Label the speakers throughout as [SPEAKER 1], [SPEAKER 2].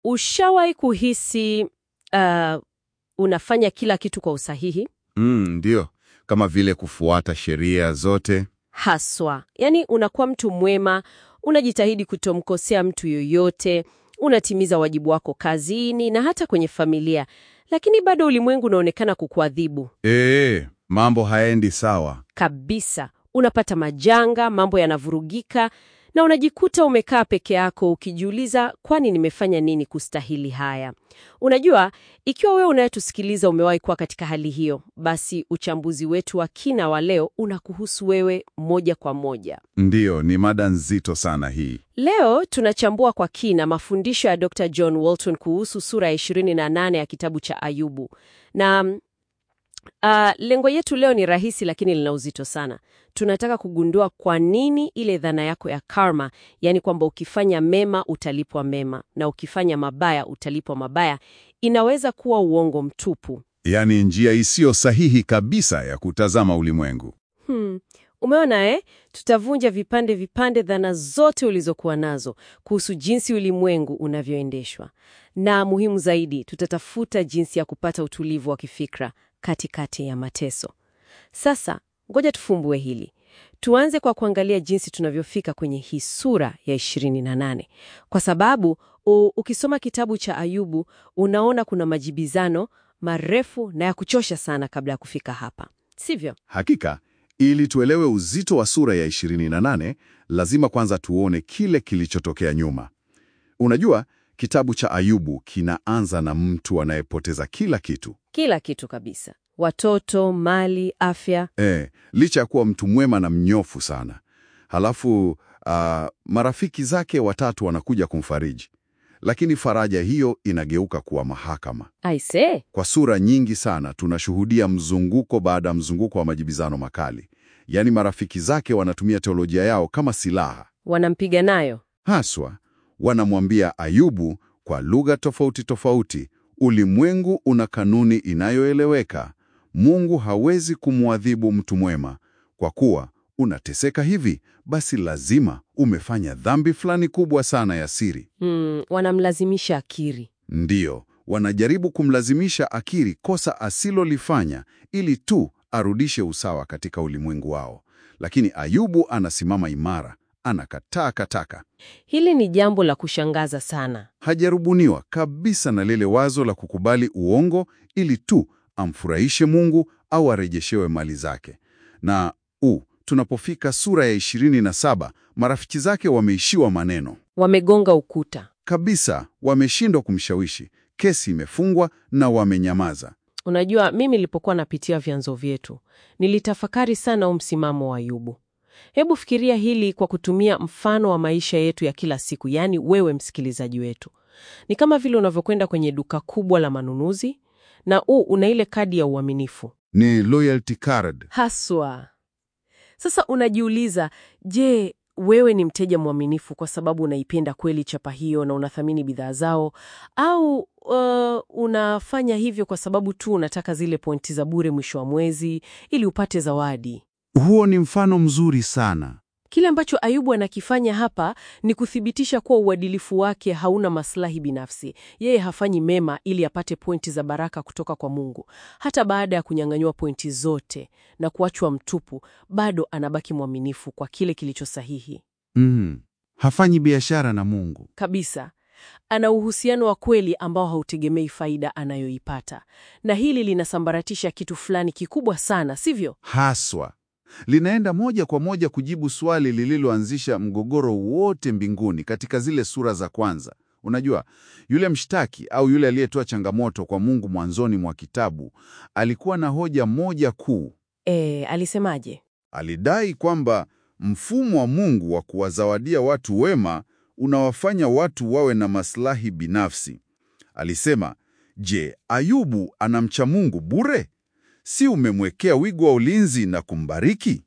[SPEAKER 1] Ushawahi kuhisi uh, unafanya kila kitu kwa usahihi?
[SPEAKER 2] Mm, ndio, kama vile kufuata sheria zote.
[SPEAKER 1] Haswa, yaani unakuwa mtu mwema, unajitahidi kutomkosea mtu yoyote, unatimiza wajibu wako kazini na hata kwenye familia, lakini bado ulimwengu unaonekana kukuadhibu
[SPEAKER 2] Ee, mambo hayaendi sawa.
[SPEAKER 1] kabisa. Unapata majanga, mambo yanavurugika, na unajikuta umekaa peke yako ukijiuliza, kwani nimefanya nini kustahili haya? Unajua, ikiwa wewe unayetusikiliza umewahi kuwa katika hali hiyo, basi uchambuzi wetu wa kina wa leo unakuhusu wewe moja kwa moja.
[SPEAKER 2] Ndiyo, ni mada nzito sana hii.
[SPEAKER 1] Leo tunachambua kwa kina mafundisho ya Dr. John Walton kuhusu sura ya 28 ya kitabu cha Ayubu. Na mm, ah, lengo yetu leo ni rahisi lakini lina uzito sana. Tunataka kugundua kwa nini ile dhana yako ya karma, yaani kwamba ukifanya mema utalipwa mema na ukifanya mabaya utalipwa mabaya, inaweza kuwa uongo mtupu.
[SPEAKER 2] Yaani njia isiyo sahihi kabisa ya kutazama ulimwengu.
[SPEAKER 1] Hmm. Umeona eh? Tutavunja vipande vipande dhana zote ulizokuwa nazo kuhusu jinsi ulimwengu unavyoendeshwa, na muhimu zaidi, tutatafuta jinsi ya kupata utulivu wa kifikra katikati ya mateso. Sasa ngoja tufumbue hili. Tuanze kwa kuangalia jinsi tunavyofika kwenye hii sura ya 28, kwa sababu u, ukisoma kitabu cha Ayubu unaona kuna majibizano marefu na ya kuchosha sana kabla ya kufika hapa, sivyo?
[SPEAKER 2] Hakika, ili tuelewe uzito wa sura ya 28, lazima kwanza tuone kile kilichotokea nyuma. Unajua, kitabu cha Ayubu kinaanza na mtu anayepoteza kila kitu.
[SPEAKER 1] Kila kitu kabisa, watoto, mali, afya.
[SPEAKER 2] E, licha ya kuwa mtu mwema na mnyofu sana. Halafu ah, marafiki zake watatu wanakuja kumfariji, lakini faraja hiyo inageuka kuwa mahakama.
[SPEAKER 1] Aise,
[SPEAKER 2] Kwa sura nyingi sana tunashuhudia mzunguko baada ya mzunguko wa majibizano makali, yaani marafiki zake wanatumia teolojia yao kama silaha.
[SPEAKER 1] wanampiga nayo.
[SPEAKER 2] Haswa wanamwambia Ayubu kwa lugha tofauti tofauti, ulimwengu una kanuni inayoeleweka. Mungu hawezi kumwadhibu mtu mwema kwa kuwa unateseka hivi, basi lazima umefanya dhambi fulani kubwa sana ya siri.
[SPEAKER 1] Hmm, wanamlazimisha akiri.
[SPEAKER 2] Ndiyo, wanajaribu kumlazimisha akiri kosa asilolifanya ili tu arudishe usawa katika ulimwengu wao. Lakini Ayubu anasimama imara, anakataa kataka.
[SPEAKER 1] Hili ni jambo la kushangaza sana.
[SPEAKER 2] Hajarubuniwa kabisa na lile wazo la kukubali uongo ili tu amfurahishe Mungu au arejeshewe mali zake. Na u tunapofika sura ya 27, marafiki zake wameishiwa maneno
[SPEAKER 1] Wamegonga ukuta.
[SPEAKER 2] kabisa, wameshindwa kumshawishi. Kesi imefungwa na wamenyamaza.
[SPEAKER 1] Unajua, mimi nilipokuwa napitia vyanzo vyetu nilitafakari sana huu msimamo wa Ayubu. Hebu fikiria hili kwa kutumia mfano wa maisha yetu ya kila siku, yaani wewe msikilizaji wetu. Ni kama vile unavyokwenda kwenye duka kubwa la manunuzi na u una ile kadi ya uaminifu
[SPEAKER 2] Ni loyalty card.
[SPEAKER 1] haswa. Sasa unajiuliza, je, wewe ni mteja mwaminifu kwa sababu unaipenda kweli chapa hiyo na unathamini bidhaa zao, au uh, unafanya hivyo kwa sababu tu unataka zile pointi za bure mwisho wa mwezi ili upate zawadi?
[SPEAKER 2] Huo ni mfano mzuri sana.
[SPEAKER 1] Kile ambacho Ayubu anakifanya hapa ni kuthibitisha kuwa uadilifu wake hauna maslahi binafsi. Yeye hafanyi mema ili apate pointi za baraka kutoka kwa Mungu. Hata baada ya kunyang'anywa pointi zote na kuachwa mtupu, bado anabaki mwaminifu kwa kile kilicho sahihi
[SPEAKER 2] Mm. Hafanyi biashara na Mungu.
[SPEAKER 1] kabisa. Ana uhusiano wa kweli ambao hautegemei faida anayoipata, na hili linasambaratisha kitu fulani kikubwa sana, sivyo?
[SPEAKER 2] Haswa linaenda moja kwa moja kujibu swali lililoanzisha mgogoro wote mbinguni katika zile sura za kwanza. Unajua, yule mshtaki au yule aliyetoa changamoto kwa Mungu mwanzoni mwa kitabu alikuwa na hoja moja kuu.
[SPEAKER 1] E, alisemaje?
[SPEAKER 2] Alidai kwamba mfumo wa Mungu wa kuwazawadia watu wema unawafanya watu wawe na maslahi binafsi. Alisema, je, Ayubu anamcha Mungu bure? Si umemwekea wigo wa ulinzi na kumbariki?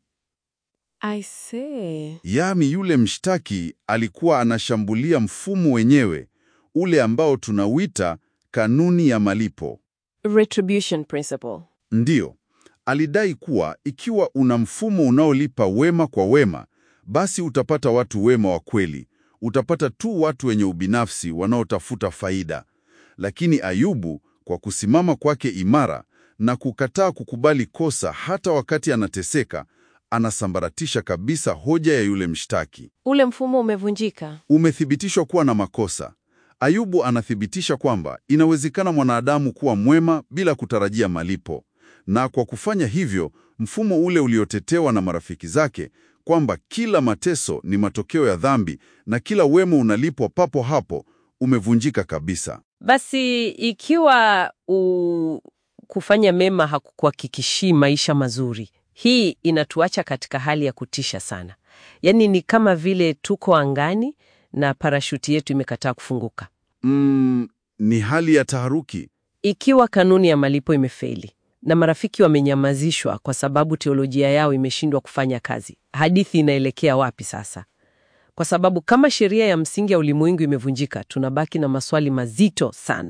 [SPEAKER 1] I see.
[SPEAKER 2] Yami yule mshtaki alikuwa anashambulia mfumo wenyewe, ule ambao tunauita kanuni ya malipo.
[SPEAKER 1] Retribution principle.
[SPEAKER 2] Ndiyo, alidai kuwa ikiwa una mfumo unaolipa wema kwa wema, basi utapata watu wema wa kweli, utapata tu watu wenye ubinafsi wanaotafuta faida. Lakini Ayubu, kwa kusimama kwake imara na kukataa kukubali kosa hata wakati anateseka, anasambaratisha kabisa hoja ya yule mshtaki.
[SPEAKER 1] Ule mfumo umevunjika.
[SPEAKER 2] Umethibitishwa kuwa na makosa. Ayubu anathibitisha kwamba inawezekana mwanadamu kuwa mwema bila kutarajia malipo, na kwa kufanya hivyo, mfumo ule uliotetewa na marafiki zake kwamba kila mateso ni matokeo ya dhambi na kila wema unalipwa papo hapo, umevunjika kabisa.
[SPEAKER 3] Basi ikiwa u... kufanya mema hakukuhakikishii maisha mazuri, hii inatuacha katika hali ya kutisha sana. Yaani ni kama vile tuko angani na parashuti yetu imekataa kufunguka.
[SPEAKER 2] Mm, ni hali ya taharuki.
[SPEAKER 3] Ikiwa kanuni ya malipo imefeli na marafiki wamenyamazishwa kwa sababu teolojia yao imeshindwa kufanya kazi, hadithi inaelekea wapi sasa? Kwa sababu kama sheria ya msingi ya ulimwengu imevunjika, tunabaki na maswali mazito sana,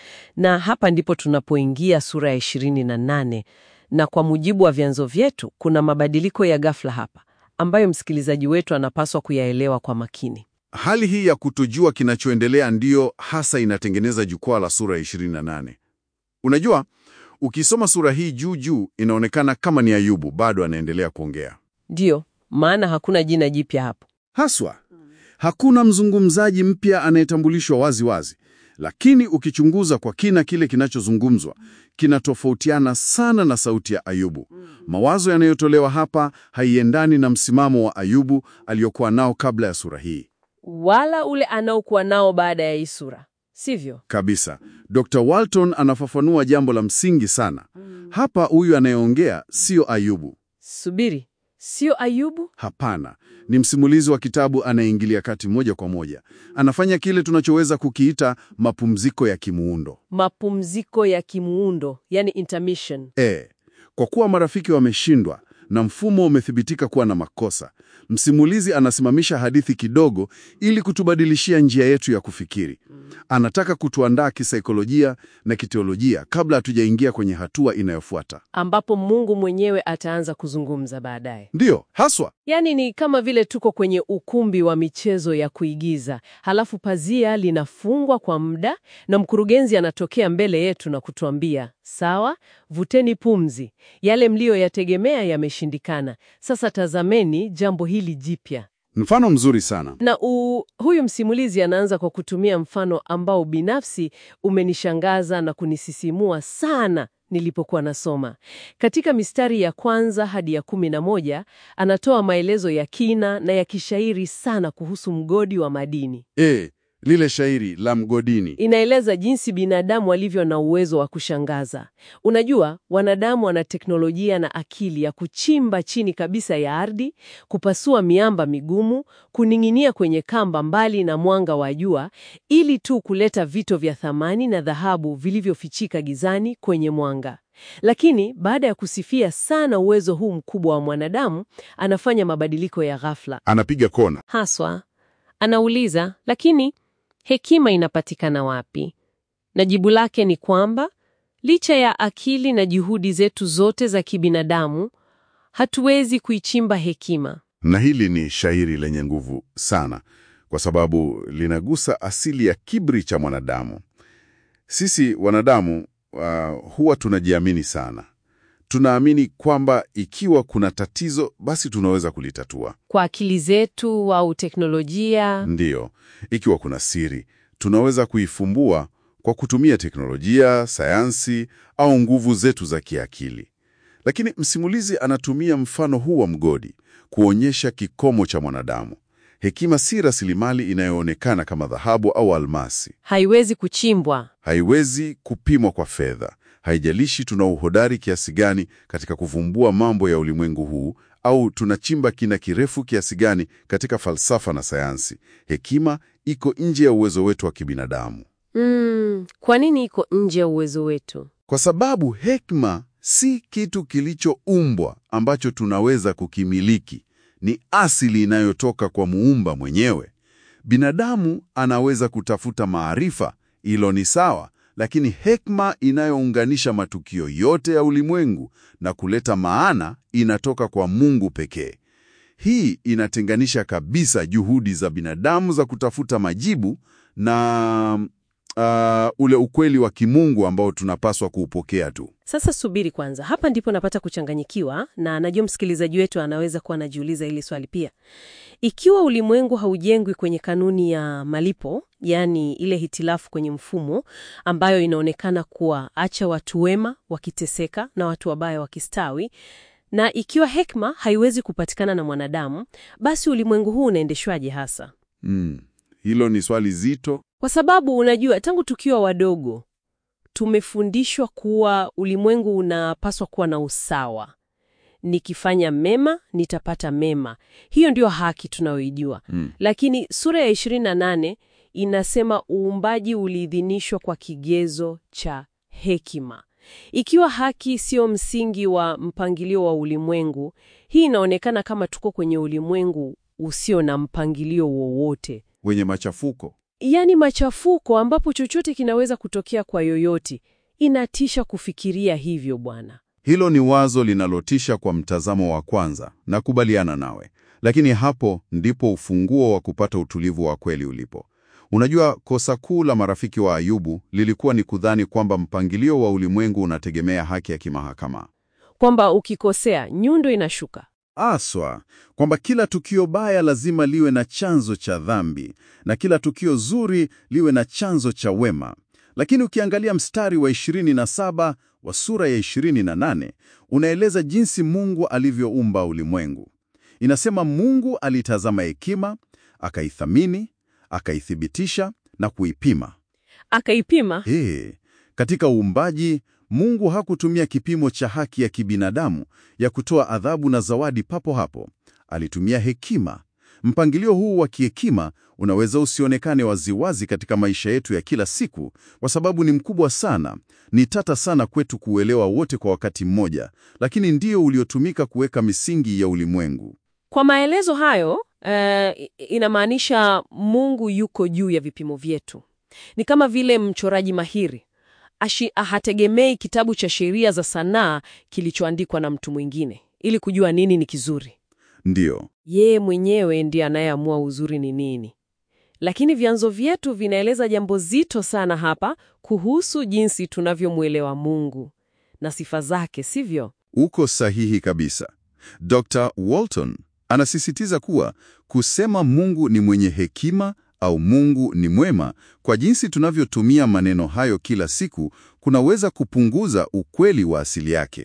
[SPEAKER 3] na hapa ndipo tunapoingia sura ya ishirini na nane na kwa mujibu wa vyanzo vyetu kuna mabadiliko ya ghafla hapa ambayo msikilizaji wetu anapaswa kuyaelewa kwa makini.
[SPEAKER 2] Hali hii ya kutojua kinachoendelea ndiyo hasa inatengeneza jukwaa la sura ya 28. Unajua, ukisoma sura hii juu juu inaonekana kama ni Ayubu bado anaendelea kuongea.
[SPEAKER 3] Ndiyo maana hakuna jina jipya hapo.
[SPEAKER 2] Haswa, hakuna mzungumzaji mpya anayetambulishwa wazi wazi, lakini ukichunguza kwa kina kile kinachozungumzwa kinatofautiana sana na sauti ya Ayubu. Mawazo yanayotolewa hapa haiendani na msimamo wa Ayubu aliyokuwa nao kabla ya sura hii
[SPEAKER 3] Wala ule anaokuwa nao baada ya hii sura, sivyo?
[SPEAKER 2] kabisa. Dr. Walton anafafanua jambo la msingi sana hapa. Huyu anayeongea sio Ayubu,
[SPEAKER 3] Subiri, sio Ayubu?
[SPEAKER 2] hapana, ni msimulizi wa kitabu anayeingilia kati moja kwa moja. Anafanya kile tunachoweza kukiita mapumziko ya kimuundo.
[SPEAKER 3] Mapumziko ya kimuundo, yani intermission.
[SPEAKER 2] E, kwa kuwa marafiki wameshindwa na mfumo umethibitika kuwa na makosa, msimulizi anasimamisha hadithi kidogo ili kutubadilishia njia yetu ya kufikiri. Anataka kutuandaa kisaikolojia na kiteolojia kabla hatujaingia kwenye hatua inayofuata.
[SPEAKER 3] ambapo Mungu mwenyewe ataanza kuzungumza baadaye.
[SPEAKER 2] Ndiyo, haswa.
[SPEAKER 3] Yaani ni kama vile tuko kwenye ukumbi wa michezo ya kuigiza, halafu pazia linafungwa kwa muda na mkurugenzi anatokea mbele yetu na kutuambia, sawa, vuteni pumzi, yale mliyoyategemea yameshindikana, sasa tazameni jambo hili jipya.
[SPEAKER 2] Mfano mzuri sana.
[SPEAKER 3] Na u, huyu msimulizi anaanza kwa kutumia mfano ambao binafsi umenishangaza na kunisisimua sana nilipokuwa nasoma. Katika mistari ya kwanza hadi ya kumi na moja anatoa maelezo ya kina na ya kishairi sana kuhusu mgodi wa madini.
[SPEAKER 2] E, lile shairi la mgodini.
[SPEAKER 3] Inaeleza jinsi binadamu walivyo na uwezo wa kushangaza. Unajua, wanadamu wana teknolojia na akili ya kuchimba chini kabisa ya ardhi, kupasua miamba migumu, kuning'inia kwenye kamba mbali na mwanga wa jua, ili tu kuleta vito vya thamani na dhahabu vilivyofichika gizani kwenye mwanga. Lakini baada ya kusifia sana uwezo huu mkubwa wa mwanadamu, anafanya mabadiliko ya ghafla.
[SPEAKER 2] Anapiga kona.
[SPEAKER 3] Haswa anauliza, lakini hekima inapatikana wapi? Na jibu lake ni kwamba licha ya akili na juhudi zetu zote za kibinadamu, hatuwezi kuichimba hekima.
[SPEAKER 2] Na hili ni shairi lenye nguvu sana kwa sababu linagusa asili ya kiburi cha mwanadamu. Sisi wanadamu uh, huwa tunajiamini sana. Tunaamini kwamba ikiwa kuna tatizo basi tunaweza kulitatua.
[SPEAKER 3] Kwa akili zetu au teknolojia,
[SPEAKER 2] Ndiyo, ikiwa kuna siri tunaweza kuifumbua kwa kutumia teknolojia, sayansi au nguvu zetu za kiakili. Lakini msimulizi anatumia mfano huu wa mgodi kuonyesha kikomo cha mwanadamu. Hekima si rasilimali inayoonekana kama dhahabu au almasi.
[SPEAKER 3] haiwezi kuchimbwa.
[SPEAKER 2] Haiwezi kupimwa kwa fedha. Haijalishi tuna uhodari kiasi gani katika kuvumbua mambo ya ulimwengu huu au tunachimba kina kirefu kiasi gani katika falsafa na sayansi. Hekima iko nje ya uwezo wetu wa kibinadamu,
[SPEAKER 3] Mm, kwa nini iko nje ya uwezo wetu?
[SPEAKER 2] kwa sababu hekima si kitu kilichoumbwa ambacho tunaweza kukimiliki. Ni asili inayotoka kwa muumba mwenyewe. Binadamu anaweza kutafuta maarifa, hilo ni sawa, lakini hekima inayounganisha matukio yote ya ulimwengu na kuleta maana inatoka kwa Mungu pekee. Hii inatenganisha kabisa juhudi za binadamu za kutafuta majibu na uh, ule ukweli wa kimungu ambao tunapaswa kuupokea tu.
[SPEAKER 1] Sasa subiri kwanza, hapa ndipo napata kuchanganyikiwa, na najua msikilizaji wetu anaweza kuwa anajiuliza hili swali pia. Ikiwa ulimwengu haujengwi kwenye kanuni ya malipo, yaani ile hitilafu kwenye mfumo ambayo inaonekana kuwa acha watu wema wakiteseka na watu wabaya wakistawi, na ikiwa hekima haiwezi kupatikana na mwanadamu, basi ulimwengu huu unaendeshwaje hasa?
[SPEAKER 2] Mm, hilo ni swali zito.
[SPEAKER 1] Kwa sababu unajua, tangu tukiwa wadogo tumefundishwa kuwa ulimwengu unapaswa kuwa na usawa. Nikifanya mema nitapata mema. Hiyo ndio haki tunayoijua.
[SPEAKER 2] Mm.
[SPEAKER 1] Lakini sura ya 28 inasema uumbaji uliidhinishwa kwa kigezo cha hekima. Ikiwa haki sio msingi wa mpangilio wa ulimwengu, hii inaonekana kama tuko kwenye ulimwengu usio na mpangilio wowote.
[SPEAKER 2] Wenye machafuko.
[SPEAKER 1] Yaani machafuko ambapo chochote kinaweza kutokea kwa yoyote. Inatisha kufikiria hivyo bwana.
[SPEAKER 2] Hilo ni wazo linalotisha kwa mtazamo wa kwanza, nakubaliana nawe. Lakini hapo ndipo ufunguo wa kupata utulivu wa kweli ulipo. Unajua, kosa kuu la marafiki wa Ayubu lilikuwa ni kudhani kwamba mpangilio wa ulimwengu unategemea haki ya kimahakama.
[SPEAKER 1] Kwamba ukikosea nyundo inashuka.
[SPEAKER 2] Aswa, kwamba kila tukio baya lazima liwe na chanzo cha dhambi na kila tukio zuri liwe na chanzo cha wema. Lakini ukiangalia mstari wa 27 wa sura ya 28 unaeleza jinsi Mungu alivyoumba ulimwengu. Inasema Mungu alitazama hekima, akaithamini, akaithibitisha na kuipima.
[SPEAKER 1] Akaipima.
[SPEAKER 2] Ee, katika uumbaji Mungu hakutumia kipimo cha haki ya kibinadamu ya kutoa adhabu na zawadi papo hapo. Alitumia hekima. Mpangilio huu wa kihekima unaweza usionekane waziwazi katika maisha yetu ya kila siku kwa sababu ni mkubwa sana, ni tata sana kwetu kuuelewa wote kwa wakati mmoja, lakini ndio uliotumika kuweka misingi ya ulimwengu.
[SPEAKER 1] Kwa maelezo hayo eh, inamaanisha Mungu yuko juu ya vipimo vyetu. Ni kama vile mchoraji mahiri ashi hategemei kitabu cha sheria za sanaa kilichoandikwa na mtu mwingine ili kujua nini ni kizuri.
[SPEAKER 2] Ndiyo.
[SPEAKER 1] Yeye mwenyewe ndiye anayeamua uzuri ni nini. Lakini vyanzo vyetu vinaeleza jambo zito sana hapa kuhusu jinsi tunavyomwelewa Mungu na sifa zake, sivyo?
[SPEAKER 2] Uko sahihi kabisa. Dr. Walton anasisitiza kuwa kusema Mungu ni mwenye hekima au Mungu ni mwema, kwa jinsi tunavyotumia maneno hayo kila siku, kunaweza kupunguza ukweli wa asili yake.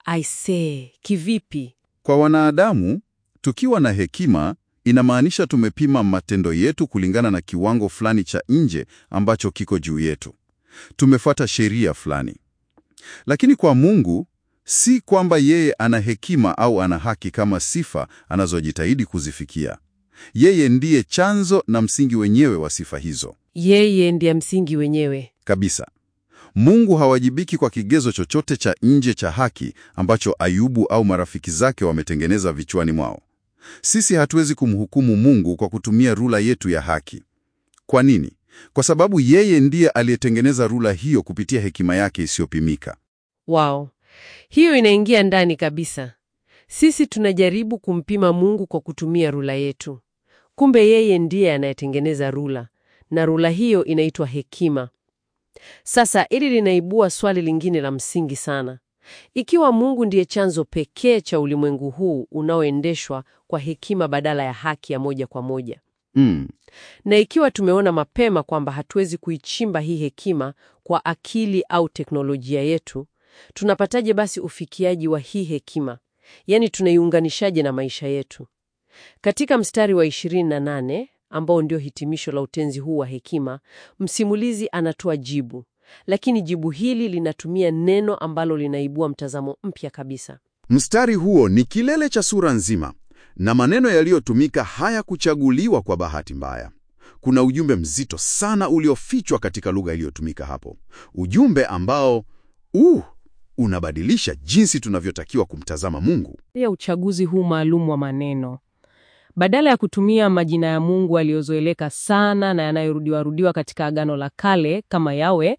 [SPEAKER 1] Aisee, kivipi?
[SPEAKER 2] Kwa wanadamu, tukiwa na hekima inamaanisha tumepima matendo yetu kulingana na kiwango fulani cha nje ambacho kiko juu yetu. Tumefuata sheria fulani. Lakini kwa Mungu, si kwamba yeye ana hekima au ana haki kama sifa anazojitahidi kuzifikia. Yeye ndiye chanzo na msingi wenyewe wa sifa hizo.
[SPEAKER 1] Yeye ndiye msingi wenyewe.
[SPEAKER 2] Kabisa. Mungu hawajibiki kwa kigezo chochote cha nje cha haki ambacho Ayubu au marafiki zake wametengeneza vichwani mwao. Sisi hatuwezi kumhukumu Mungu kwa kutumia rula yetu ya haki. Kwa nini? Kwa sababu yeye ndiye aliyetengeneza rula hiyo kupitia hekima yake isiyopimika.
[SPEAKER 1] Wow, hiyo inaingia ndani kabisa. Sisi tunajaribu kumpima Mungu kwa kutumia rula yetu, kumbe yeye ndiye anayetengeneza rula, na rula hiyo inaitwa hekima. Sasa hili linaibua swali lingine la msingi sana. Ikiwa Mungu ndiye chanzo pekee cha ulimwengu huu unaoendeshwa kwa hekima badala ya haki ya moja kwa moja,
[SPEAKER 2] Mm.
[SPEAKER 1] na ikiwa tumeona mapema kwamba hatuwezi kuichimba hii hekima kwa akili au teknolojia yetu, tunapataje basi ufikiaji wa hii hekima? Yaani, tunaiunganishaje na maisha yetu? Katika mstari wa 28 ambao ndio hitimisho la utenzi huu wa hekima, msimulizi anatoa jibu, lakini jibu hili linatumia neno ambalo linaibua mtazamo mpya kabisa.
[SPEAKER 2] Mstari huo ni kilele cha sura nzima, na maneno yaliyotumika hayakuchaguliwa kwa bahati mbaya. Kuna ujumbe mzito sana uliofichwa katika lugha iliyotumika hapo, ujumbe ambao uh, unabadilisha jinsi tunavyotakiwa kumtazama Mungu.
[SPEAKER 3] ya uchaguzi huu maalum wa maneno. Badala ya kutumia majina ya Mungu aliyozoeleka sana na yanayorudiwarudiwa katika Agano la Kale kama Yawe,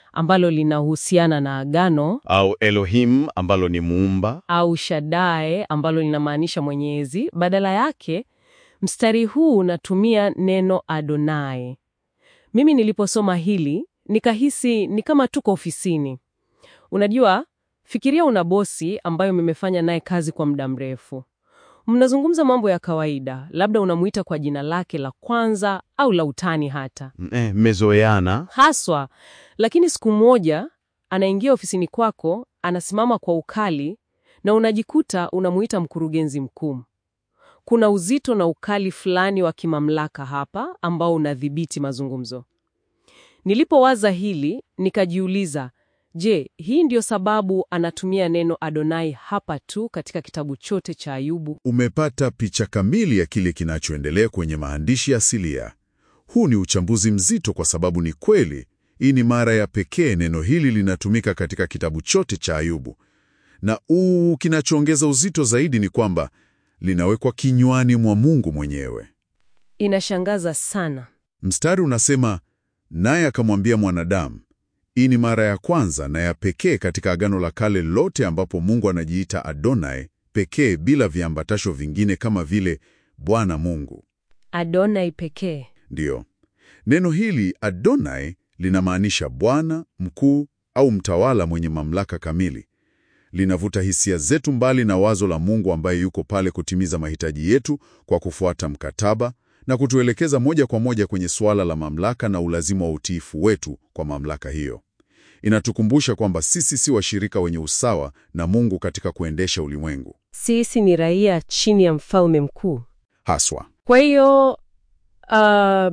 [SPEAKER 3] ambalo linahusiana na agano
[SPEAKER 2] au Elohim ambalo ni muumba.
[SPEAKER 3] au Shaddai ambalo linamaanisha Mwenyezi. Badala yake, mstari huu unatumia neno Adonai. Mimi niliposoma hili nikahisi ni kama tuko ofisini. Unajua, fikiria una bosi ambayo mmefanya naye kazi kwa muda mrefu. Mnazungumza mambo ya kawaida, labda unamuita kwa jina lake la kwanza au la utani hata
[SPEAKER 2] Eh, mezoeana.
[SPEAKER 3] haswa. Lakini siku moja anaingia ofisini kwako, anasimama kwa ukali na unajikuta unamuita mkurugenzi mkuu. Kuna uzito na ukali fulani wa kimamlaka hapa ambao unadhibiti mazungumzo. Nilipowaza hili, nikajiuliza, je, hii ndio sababu anatumia neno Adonai hapa tu katika kitabu chote cha Ayubu?
[SPEAKER 4] Umepata picha kamili ya kile kinachoendelea kwenye maandishi asilia. Huu ni uchambuzi mzito kwa sababu ni kweli, hii ni mara ya pekee neno hili linatumika katika kitabu chote cha Ayubu. Na uu, kinachoongeza uzito zaidi ni kwamba linawekwa kinywani mwa Mungu mwenyewe.
[SPEAKER 3] Inashangaza sana.
[SPEAKER 4] Mstari unasema, naye akamwambia mwanadamu. Hii ni mara ya kwanza na ya pekee katika Agano la Kale lote ambapo Mungu anajiita Adonai pekee bila viambatasho vingine kama vile Bwana Mungu.
[SPEAKER 3] Adonai pekee.
[SPEAKER 4] Ndiyo, neno hili Adonai linamaanisha bwana, mkuu au mtawala mwenye mamlaka kamili. Linavuta hisia zetu mbali na wazo la Mungu ambaye yuko pale kutimiza mahitaji yetu kwa kufuata mkataba na kutuelekeza moja kwa moja kwenye suala la mamlaka na ulazima wa utiifu wetu kwa mamlaka hiyo. Inatukumbusha kwamba sisi si washirika wenye usawa na Mungu katika kuendesha ulimwengu.
[SPEAKER 1] Sisi ni raia chini ya mfalme mkuu.
[SPEAKER 4] Haswa.
[SPEAKER 1] Kwa hiyo uh,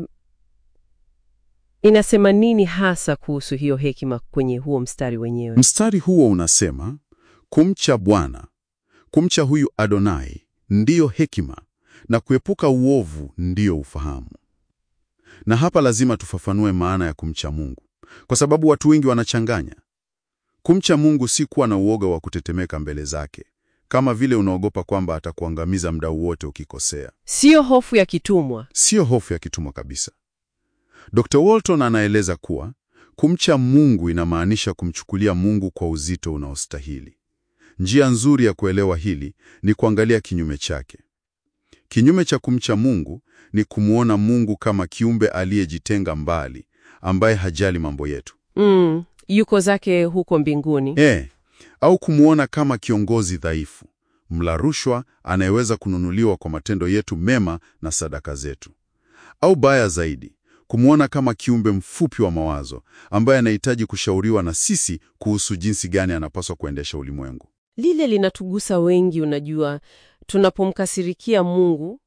[SPEAKER 1] inasema nini hasa kuhusu hiyo hekima kwenye huo mstari wenyewe?
[SPEAKER 4] Mstari huo unasema kumcha Bwana, kumcha huyu Adonai ndiyo hekima na kuepuka uovu ndiyo ufahamu. Na hapa lazima tufafanue maana ya kumcha Mungu, kwa sababu watu wengi wanachanganya. Kumcha Mungu si kuwa na uoga wa kutetemeka mbele zake, kama vile unaogopa kwamba atakuangamiza muda wote ukikosea.
[SPEAKER 1] Siyo hofu ya kitumwa.
[SPEAKER 4] Siyo hofu ya kitumwa kabisa. Dr. Walton anaeleza kuwa kumcha Mungu inamaanisha kumchukulia Mungu kwa uzito unaostahili. Njia nzuri ya kuelewa hili ni kuangalia kinyume chake. Kinyume cha kumcha Mungu ni kumwona Mungu kama kiumbe aliyejitenga mbali, ambaye hajali mambo yetu.
[SPEAKER 1] Mm, yuko zake huko mbinguni.
[SPEAKER 4] E, au kumwona kama kiongozi dhaifu, mla rushwa anayeweza kununuliwa kwa matendo yetu mema na sadaka zetu. Au baya zaidi, kumwona kama kiumbe mfupi wa mawazo ambaye anahitaji kushauriwa na sisi kuhusu jinsi gani anapaswa kuendesha ulimwengu.
[SPEAKER 1] Lile linatugusa wengi, unajua, tunapomkasirikia Mungu.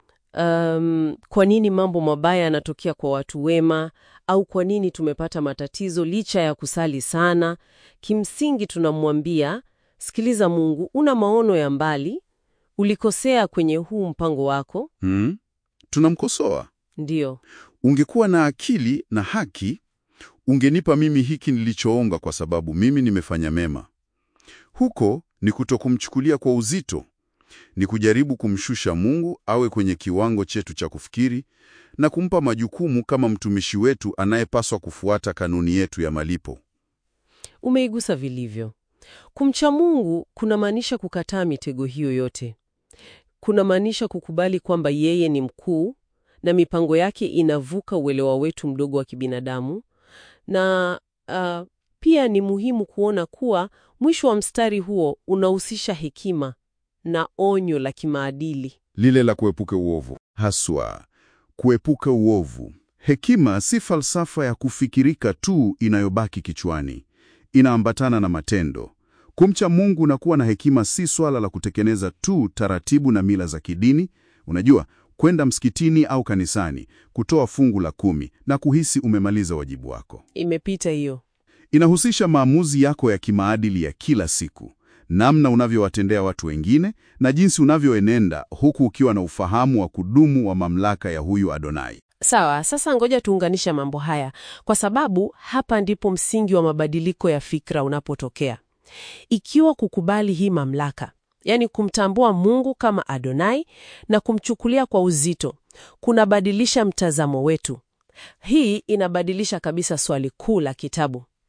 [SPEAKER 1] Um, kwa nini mambo mabaya yanatokea kwa watu wema, au kwa nini tumepata matatizo licha ya kusali sana? Kimsingi tunamwambia, sikiliza Mungu, una maono ya mbali, ulikosea kwenye huu mpango wako.
[SPEAKER 4] Hmm? Tunamkosoa.
[SPEAKER 1] Ndiyo,
[SPEAKER 4] Ungekuwa na akili na haki, ungenipa mimi hiki nilichoonga kwa sababu mimi nimefanya mema. Huko ni kutokumchukulia kwa uzito, ni kujaribu kumshusha Mungu awe kwenye kiwango chetu cha kufikiri na kumpa majukumu kama mtumishi wetu anayepaswa kufuata kanuni yetu ya malipo.
[SPEAKER 1] umeigusa vilivyo. Kumcha Mungu kunamaanisha kukataa mitego hiyo yote. Kunamaanisha kukubali kwamba yeye ni mkuu na mipango yake inavuka uelewa wetu mdogo wa kibinadamu, na uh, pia ni muhimu kuona kuwa mwisho wa mstari huo unahusisha hekima na onyo la kimaadili.
[SPEAKER 4] Lile la kuepuka uovu. Haswa, kuepuka uovu. Hekima si falsafa ya kufikirika tu inayobaki kichwani. Inaambatana na matendo. Kumcha Mungu na kuwa na hekima si swala la kutekeleza tu taratibu na mila za kidini. Unajua, kwenda msikitini au kanisani, kutoa fungu la kumi na kuhisi umemaliza wajibu wako.
[SPEAKER 1] Imepita hiyo.
[SPEAKER 4] Inahusisha maamuzi yako ya kimaadili ya kila siku, namna unavyowatendea watu wengine na jinsi unavyoenenda huku ukiwa na ufahamu wa kudumu wa mamlaka ya huyu Adonai.
[SPEAKER 1] Sawa, sasa ngoja tuunganisha mambo haya, kwa sababu hapa ndipo msingi wa mabadiliko ya fikra unapotokea. Ikiwa kukubali hii mamlaka, yaani kumtambua Mungu kama Adonai na kumchukulia kwa uzito, kunabadilisha mtazamo wetu. Hii inabadilisha kabisa swali kuu la kitabu.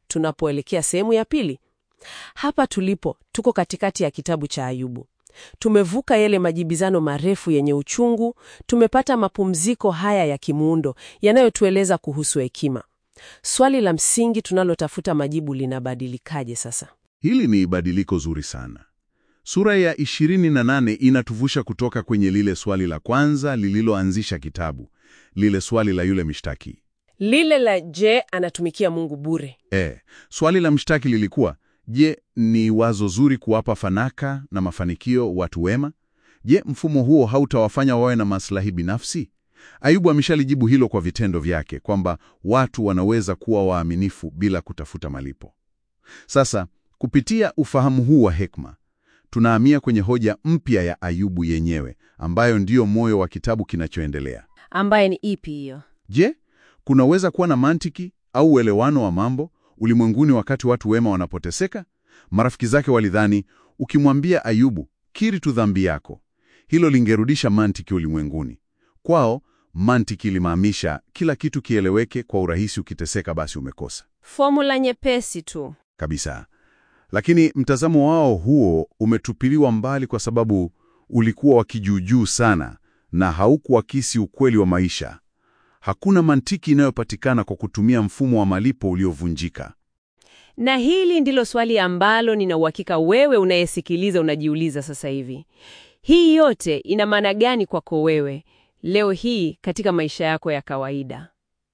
[SPEAKER 3] tunapoelekea sehemu ya pili. Hapa tulipo, tuko katikati ya kitabu cha Ayubu. Tumevuka yale majibizano marefu yenye uchungu, tumepata mapumziko haya ya kimuundo yanayotueleza kuhusu hekima. Swali la msingi tunalotafuta majibu linabadilikaje sasa?
[SPEAKER 4] Hili ni badiliko zuri sana. Sura ya 28 inatuvusha kutoka kwenye lile swali la kwanza lililoanzisha kitabu, lile swali la yule mshtaki.
[SPEAKER 3] Lile la je, anatumikia Mungu bure?
[SPEAKER 4] E, swali la mshtaki lilikuwa je, ni wazo zuri kuwapa fanaka na mafanikio watu wema? Je, mfumo huo hautawafanya wawe na maslahi binafsi? Ayubu ameshalijibu hilo kwa vitendo vyake kwamba watu wanaweza kuwa waaminifu bila kutafuta malipo. Sasa, kupitia ufahamu huu wa hekima, tunahamia kwenye hoja mpya ya Ayubu yenyewe ambayo ndiyo moyo wa kitabu kinachoendelea.
[SPEAKER 1] Ambaye ni ipi hiyo?
[SPEAKER 4] Je, kunaweza kuwa na mantiki au uelewano wa mambo ulimwenguni wakati watu wema wanapoteseka? Marafiki zake walidhani ukimwambia Ayubu, kiri tu dhambi yako, hilo lingerudisha mantiki ulimwenguni. Kwao mantiki ilimaanisha kila kitu kieleweke kwa urahisi, ukiteseka basi umekosa
[SPEAKER 1] Fomula nyepesi tu.
[SPEAKER 4] kabisa. Lakini mtazamo wao huo umetupiliwa mbali kwa sababu ulikuwa wa kijuujuu sana na haukuakisi ukweli wa maisha. Hakuna mantiki inayopatikana kwa kutumia mfumo wa malipo uliovunjika.
[SPEAKER 1] Na hili ndilo swali ambalo nina uhakika wewe unayesikiliza unajiuliza sasa hivi. Hii yote ina maana gani kwako wewe leo hii katika maisha yako ya kawaida?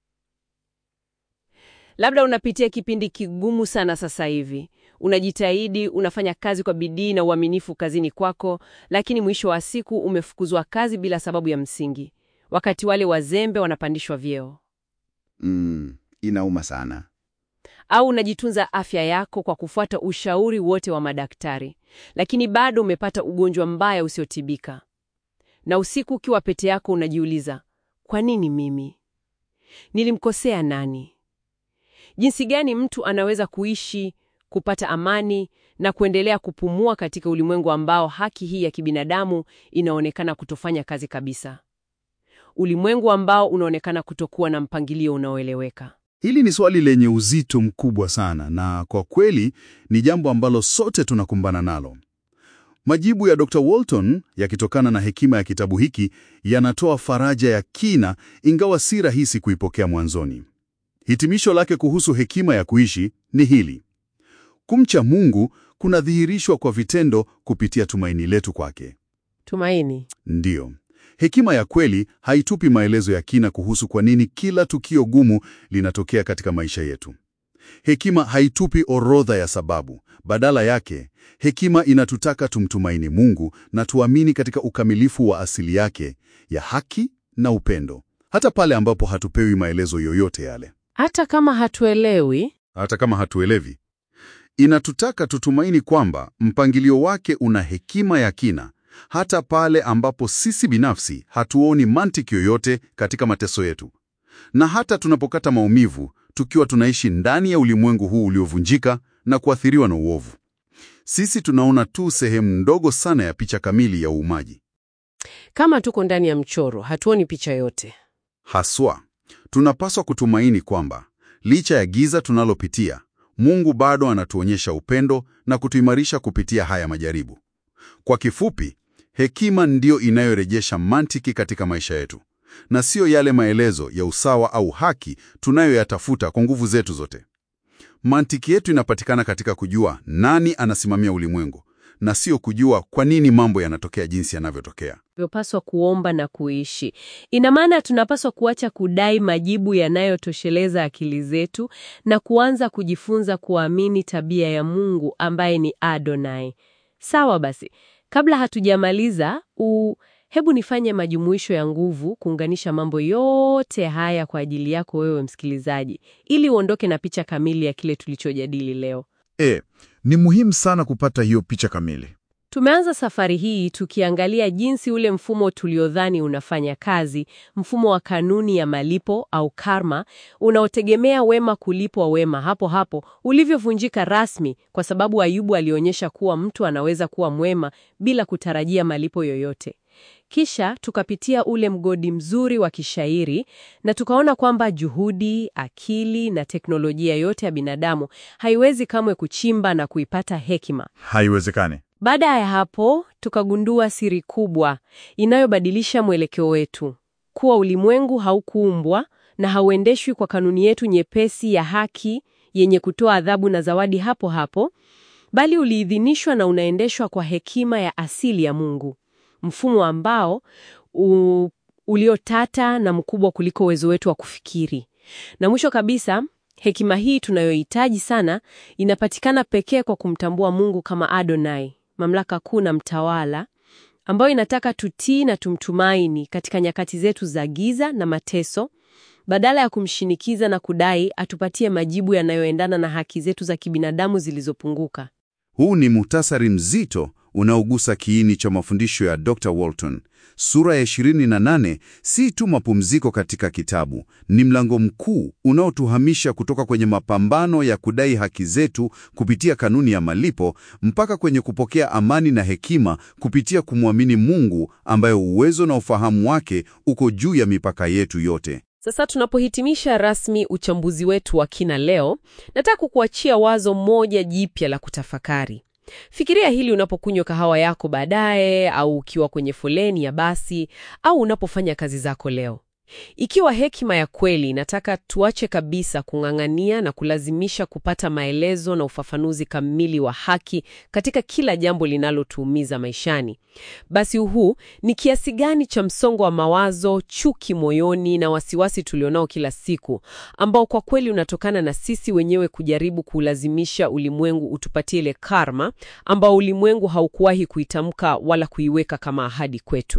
[SPEAKER 1] Labda unapitia kipindi kigumu sana sasa hivi. Unajitahidi, unafanya kazi kwa bidii na uaminifu kazini kwako, lakini mwisho wa siku umefukuzwa kazi bila sababu ya msingi, wakati wale wazembe wanapandishwa vyeo.
[SPEAKER 2] Mm, inauma sana.
[SPEAKER 1] Au unajitunza afya yako kwa kufuata ushauri wote wa madaktari, lakini bado umepata ugonjwa mbaya usiotibika. Na usiku ukiwa pete yako unajiuliza, kwa nini mimi? Nilimkosea nani? Jinsi gani mtu anaweza kuishi, kupata amani na kuendelea kupumua katika ulimwengu ambao haki hii ya kibinadamu inaonekana kutofanya kazi kabisa? Ulimwengu ambao unaonekana kutokuwa na mpangilio unaoeleweka.
[SPEAKER 2] Hili ni swali lenye uzito mkubwa sana na kwa kweli ni jambo ambalo sote tunakumbana nalo. Majibu ya Dr. Walton yakitokana na hekima ya kitabu hiki yanatoa faraja ya kina ingawa si rahisi kuipokea mwanzoni. Hitimisho lake kuhusu hekima ya kuishi ni hili: kumcha Mungu kunadhihirishwa kwa vitendo kupitia tumaini letu kwake.
[SPEAKER 3] Tumaini.
[SPEAKER 2] Ndiyo, hekima ya kweli haitupi maelezo ya kina kuhusu kwa nini kila tukio gumu linatokea katika maisha yetu. Hekima haitupi orodha ya sababu. Badala yake, hekima inatutaka tumtumaini Mungu na tuamini katika ukamilifu wa asili yake ya haki na upendo, hata pale ambapo hatupewi maelezo yoyote yale.
[SPEAKER 3] Hata kama hatuelewi,
[SPEAKER 2] Hata kama hatuelewi, inatutaka tutumaini kwamba mpangilio wake una hekima ya kina, hata pale ambapo sisi binafsi hatuoni mantiki yoyote katika mateso yetu, na hata tunapokata maumivu tukiwa tunaishi ndani ya ulimwengu huu uliovunjika na kuathiriwa na uovu. Sisi tunaona tu sehemu ndogo sana ya picha kamili ya uumaji.
[SPEAKER 3] kama tuko ndani ya mchoro, hatuoni picha yote.
[SPEAKER 2] Haswa, tunapaswa kutumaini kwamba licha ya giza tunalopitia, Mungu bado anatuonyesha upendo na kutuimarisha kupitia haya majaribu. Kwa kifupi, hekima ndiyo inayorejesha mantiki katika maisha yetu, na siyo yale maelezo ya usawa au haki tunayoyatafuta kwa nguvu zetu zote. Mantiki yetu inapatikana katika kujua nani anasimamia ulimwengu, na sio kujua kwa nini mambo yanatokea jinsi yanavyotokea.
[SPEAKER 1] Vyopaswa kuomba na kuishi. Ina maana tunapaswa kuacha kudai majibu yanayotosheleza akili zetu na kuanza kujifunza kuamini tabia ya Mungu ambaye ni Adonai. Sawa basi, kabla hatujamaliza u hebu nifanye majumuisho ya nguvu kuunganisha mambo yote haya kwa ajili yako wewe msikilizaji, ili uondoke na picha kamili ya kile tulichojadili leo.
[SPEAKER 4] E, ni muhimu sana kupata hiyo picha kamili.
[SPEAKER 1] Tumeanza safari hii tukiangalia jinsi ule mfumo tuliodhani unafanya kazi, mfumo wa kanuni ya malipo au karma, unaotegemea wema kulipwa wema hapo hapo, ulivyovunjika rasmi kwa sababu Ayubu alionyesha kuwa mtu anaweza kuwa mwema bila kutarajia malipo yoyote.
[SPEAKER 3] Kisha tukapitia ule mgodi mzuri wa kishairi na tukaona kwamba juhudi, akili na teknolojia yote ya binadamu haiwezi kamwe kuchimba na kuipata hekima.
[SPEAKER 4] Haiwezekani.
[SPEAKER 3] Baada ya hapo, tukagundua siri kubwa inayobadilisha mwelekeo wetu, kuwa ulimwengu haukuumbwa na hauendeshwi kwa kanuni yetu nyepesi ya haki yenye kutoa adhabu na zawadi hapo hapo, bali uliidhinishwa na unaendeshwa kwa hekima ya asili ya Mungu, mfumo ambao u, uliotata na mkubwa kuliko uwezo wetu wa kufikiri. Na mwisho kabisa, hekima hii tunayohitaji sana inapatikana pekee kwa kumtambua Mungu kama Adonai, mamlaka kuu na mtawala, ambayo inataka tutii na tumtumaini katika nyakati zetu za giza na mateso, badala ya kumshinikiza na kudai atupatie majibu yanayoendana na haki zetu za kibinadamu zilizopunguka.
[SPEAKER 2] Huu ni muhtasari mzito unaogusa kiini cha mafundisho ya Dr. Walton. Sura ya 28 si tu mapumziko katika kitabu, ni mlango mkuu unaotuhamisha kutoka kwenye mapambano ya kudai haki zetu kupitia kanuni ya malipo mpaka kwenye kupokea amani na hekima kupitia kumwamini Mungu ambaye uwezo na ufahamu wake uko juu ya mipaka yetu yote.
[SPEAKER 3] Sasa tunapohitimisha rasmi uchambuzi wetu wa kina leo, nataka kukuachia wazo moja jipya la kutafakari. Fikiria hili unapokunywa kahawa yako baadaye, au ukiwa kwenye foleni ya basi, au unapofanya kazi zako leo. Ikiwa hekima ya kweli inataka tuache kabisa kung'ang'ania na kulazimisha kupata maelezo na ufafanuzi kamili wa haki katika kila jambo linalotuumiza maishani, basi huu ni kiasi gani cha msongo wa mawazo, chuki moyoni na wasiwasi tulionao kila siku, ambao kwa kweli unatokana na sisi wenyewe kujaribu kuulazimisha ulimwengu utupatie ile karma ambao ulimwengu haukuwahi kuitamka wala kuiweka kama ahadi kwetu.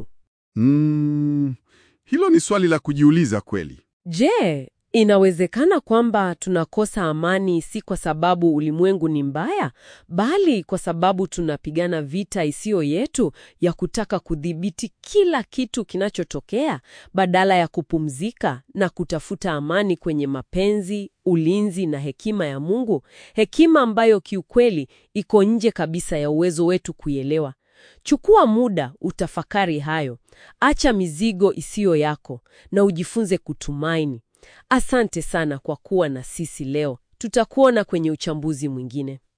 [SPEAKER 2] Mm, hilo ni swali la kujiuliza kweli.
[SPEAKER 3] Je, inawezekana kwamba tunakosa amani si kwa sababu ulimwengu ni mbaya, bali kwa sababu tunapigana vita isiyo yetu ya kutaka kudhibiti kila kitu kinachotokea badala ya kupumzika na kutafuta amani kwenye mapenzi, ulinzi na hekima ya Mungu, hekima ambayo kiukweli iko nje kabisa ya uwezo wetu kuielewa. Chukua muda utafakari hayo. Acha mizigo isiyo yako na ujifunze kutumaini. Asante sana kwa kuwa na sisi leo. Tutakuona kwenye uchambuzi mwingine.